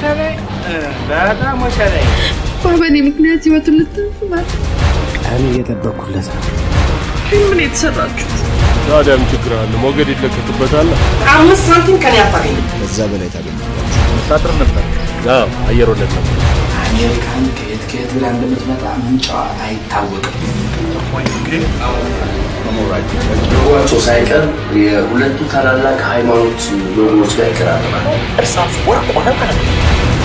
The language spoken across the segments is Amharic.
ወሸረኝ በጣም ወሸረኝ። በእኔ ምክንያት ህይወቱን ልትንፍ ማለት ቀን እየጠበኩለት ነው። ፊልም ነው የተሰራችሁት። ታዲያም ችግር አለ። ሞገድ ይለቀቅበታል። አምስት ሳንቲም ከኔ አታገኝም። ከዛ በላይ ታገኛለህ። ሳጥር ነበር። አዎ አየር ወለድ ነበር። አሜሪካን ከየት ከየት ብላ እንደምትመጣ ምንጫዋ አይታወቅም። ሎጓቸው ሳይቀር የሁለቱ ታላላቅ ሃይማኖት ሎጎዎች ጋር ይቀራረባል። እርሳስ ወርቅ ሆነ ማለት ነው።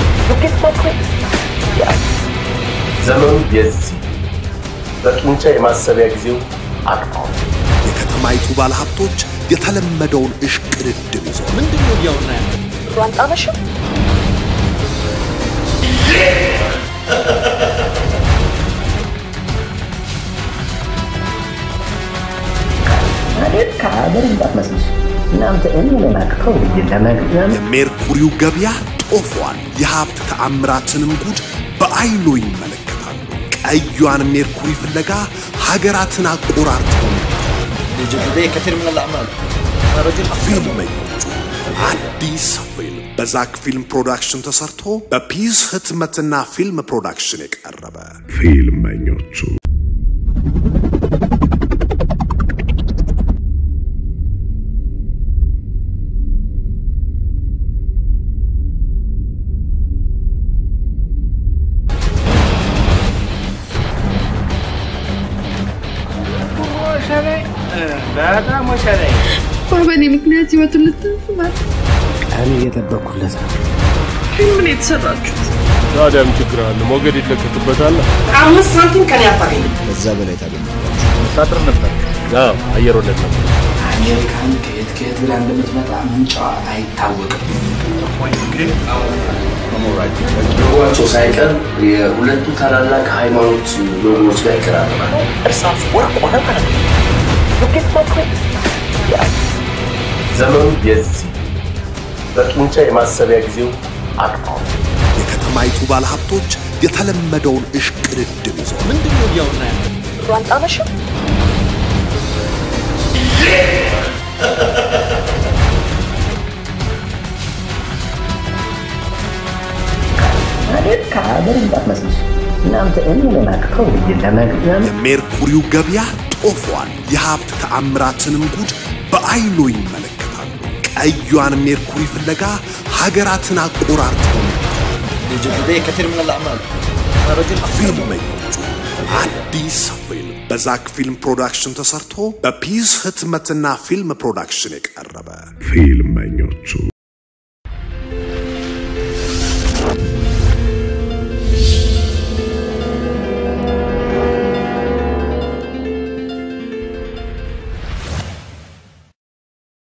ዘመኑ የዚህ በጡንቻ የማሰቢያ ጊዜው አቅቷል። የከተማይቱ ባለሀብቶች የተለመደውን እሽቅድድም ይዘው ምንድን ነው እያወራ ያለ? ከሀገር እንዳትመስልሽ እናንተ እኔ ለማቅተው ለመግቢያም የሜርኩሪው ገበያ ጦፏል። የሀብት ተአምራትንም ጉድ በአይኖ ይመለከታሉ። ቀዩን ሜርኩሪ ፍለጋ ሀገራትን አቆራርጠው بداية كثير من الأعمال أنا رجل ፊልመኞቹ አዲስ ፊልም በዛክ ፊልም ፕሮዳክሽን ተሰርቶ በፒስ ህትመትና ፊልም ፕሮዳክሽን የቀረበ ፊልመኞቹ ወሸረኝ በጣም ወሸረኝ። በእኔ ምክንያት ህይወቱን ልትንፍ ማለት ቀን እየጠበኩለት ነው። ፊልም ነው የተሰራችሁት። ታዲያም ችግር አለ። ሞገድ ይለቀቅበታል። አምስት ሳንቲም ከኔ አታገኝም። ከዛ በላይ ታገኛለህ። ሳጥር ነበር። አዎ አየር ወለድ ነበር። አሜሪካን ከየት ከየት ብላ እንደምትመጣ ምንጫዋ አይታወቅም። ሎጓቸው ሳይቀር የሁለቱ ታላላቅ ሃይማኖት ሎጎዎች ጋር ይቀራረባል። እርሳስ ወርቅ ሆነ ማለት ነው። ዘመኑ የዚህ በጡንቻ የማሰቢያ ጊዜው አቅቷል። የከተማይቱ ባለሀብቶች የተለመደውን እሽቅድድም ይዘው ምንድን ነው እያወራ ያለ? ከሀገር እንዳትመስልሽ እናንተ እኔ ለማቅተው ለመግቢያም የሜርኩሪው ገበያ ጦፏል። የሀብት ተአምራትንም ጉድ በአይኖ ይመለከታሉ። ቀዩን ሜርኩሪ ፍለጋ ሀገራትን አቆራርጠው بداية كثير من الأعمال أنا رجل ፊልመኞቹ አዲስ ፊልም በዛክ ፊልም ፕሮዳክሽን ተሰርቶ በፒስ ህትመትና ፊልም ፕሮዳክሽን የቀረበ ፊልመኞቹ